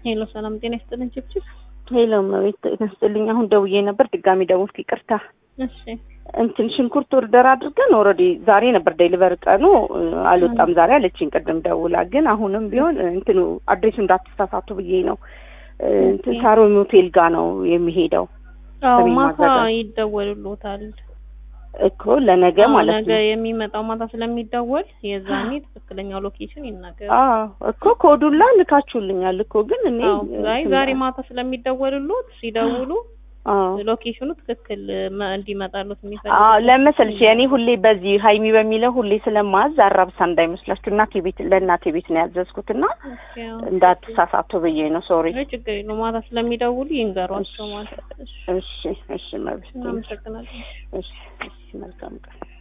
ሄሎ ሰላም ጤና ይስጥልን ችብችብ። ሄሎ መቤት ይመስልኝ። አሁን ደውዬ ነበር ድጋሚ ደውልኩ፣ ይቅርታ። እሺ እንትን ሽንኩርት ኦርደር አድርገን ኦልሬዲ ዛሬ ነበር ዴሊቨር ቀኑ አልወጣም ዛሬ አለችኝ ቅድም ደውላ። ግን አሁንም ቢሆን እንትኑ አድሬሱ እንዳትሳሳቱ ብዬ ነው። እንትን ሳሮን ሆቴል ጋ ነው የሚሄደው አዎ ሰሜን ማታ ማዘጋጃ። ይደወልሎታል። እኮ ለነገ አዎ፣ ማለት ነገ ነው። የሚመጣው ማታ ስለሚደወል የዛኔ ትክክለኛው ሎኬሽን ይናገር። አዎ እኮ ኮዱላ ልካችሁልኛል እኮ ግን እኔ አዎ ዛሬ እንትን- ዛሬ ማታ ስለሚደወልሎት ሲደውሉ አዎ ሎኬሽኑ ትክክል መ- እንዲመጣሉት አዎ የሚፈልጉት ለመሰልሽ የእኔ ሁሌ በዚህ ሀይሚ በሚለው ሁሌ ስለማዝ አራብሳ እንዳይመስላችሁ እናቴ ቤት ለእናቴ ቤት ነው ያዘዝኩት እና ኦኬ፣ አዎ። እንዳትሳሳቱ ብዬ ነው ሶሪ አይ ችግር የለውም ማታ ስለሚደውሉ ይንገሯቸው ማለት ነው። እሺ እሺ እሺ መብት እናመሰግናለን። እሺ እሺ መልካም ቀን